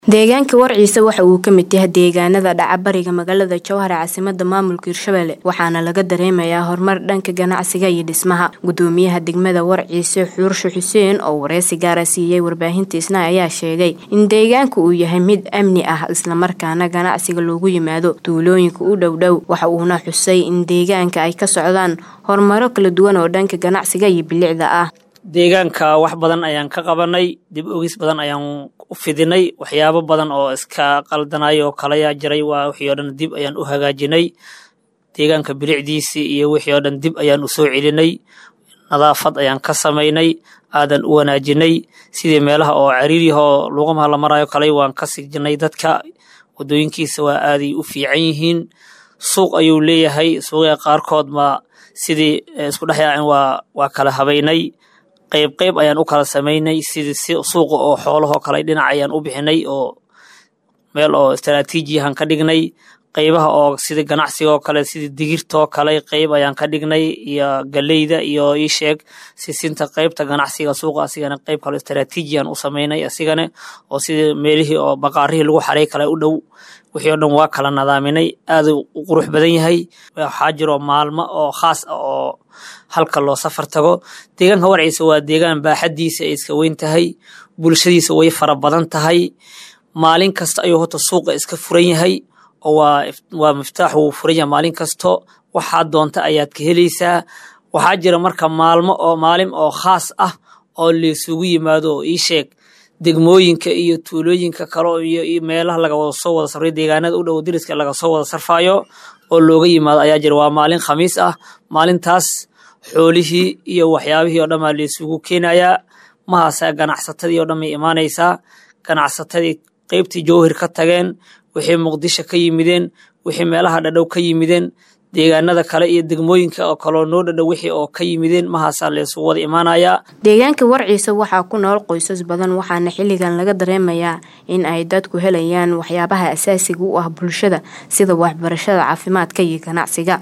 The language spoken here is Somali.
deegaanka warciise waxa uu ka mid yahay deegaanada dhaca bariga magaalada jowhar caasimada maamulka hirshabelle waxaana laga dareemayaa horumar dhanka ganacsiga iyo dhismaha gudoomiyaha degmada warciise xuurshe xuseen oo wareysi gaara siiyey warbaahinta isna ayaa sheegay in deegaanka uu yahay mid amni ah islamarkaana ganacsiga loogu yimaado tuulooyinka u dhowdhow waxa uuna xusay in deegaanka ay ka socdaan horumaro kala duwan oo dhanka ganacsiga iyo bilicda ah deegaanka wax badan ayaan ka qabanay dib ogis badan ayaan u fidinay waxyaabo badan oo iska qaldanay oo kalayaa jiray waa wixii oo dhan dib ayaan u hagaajinay deegaanka bilicdiisii iyo wixii oo dhan dib ayaan u soo celinay nadaafad ayaan ka samaynay aadan u wanaajinay sidii meelaha oo cariiriyahoo luuqamaha la marayo kaley waan ka sijinay dadka wadooyinkiisa waa aaday u fiican yihiin suuq ayuu leeyahay suuqya qaarkood ma sidii isku dhexyaacin waa waa kala habaynay qayb qayb ayaan u kala samaynay sidii suuqa oo xoolahoo kale dhinac ayaan u bixinay oo meel oo istaraatiijiyahan ka dhignay qaybaha oo sida ganacsigaoo kale sida digirtoo kale qayb ayaan ka dhignay iyo galeyda iyo iisheeg sisinta qaybta ganacsiga suuqa asigana qayb kale istaraatiijiyan u samaynay asigana oo sida meelihii oo baqaarihii lagu xaray kale u dhow wixii oo dhan waa kala nadaaminay aadu u qurux badan yahay waxaa jiro maalmo oo khaas ah oo halka loo safar tago deegaanka warciisa waa deegaan baaxadiisa ay iska weyn tahay bulshadiisa way fara badan tahay maalin kasta ayuu horta suuqa iska furan yahay oo waa waa miftaax wuu furan yahay maalin kasto waxaa doonta ayaad ka helaysaa waxaa jira marka maalmo oo maalin oo khaas ah oo laysugu yimaado oo ii sheeg degmooyinka iyo tuulooyinka kale iyo meelaha laga wada soo wada sarfayo deegaanada u dhow diriska laga soo wada sarfayo oo looga yimaado ayaa jira waa maalin khamiis ah maalintaas xoolihii iyo waxyaabihii oo dhan baa laysugu keenayaa mahaasa ganacsatadii oo dhan bay imaanaysaa ganacsatadii qeybtii jowhir ka tageen wixii muqdisho ka yimideen wixii meelaha dhadhow ka yimideen deegaanada kale iyo degmooyinka oo kaloo noo dhadhow wixii oo ka yimideen mahaasaa laysugu wada imaanayaa deegaanka warciise waxaa ku nool qoysas badan waxaana xilligan laga dareemayaa in ay dadku helayaan waxyaabaha asaasiga u ah bulshada sida waxbarashada caafimaadka iyo ganacsiga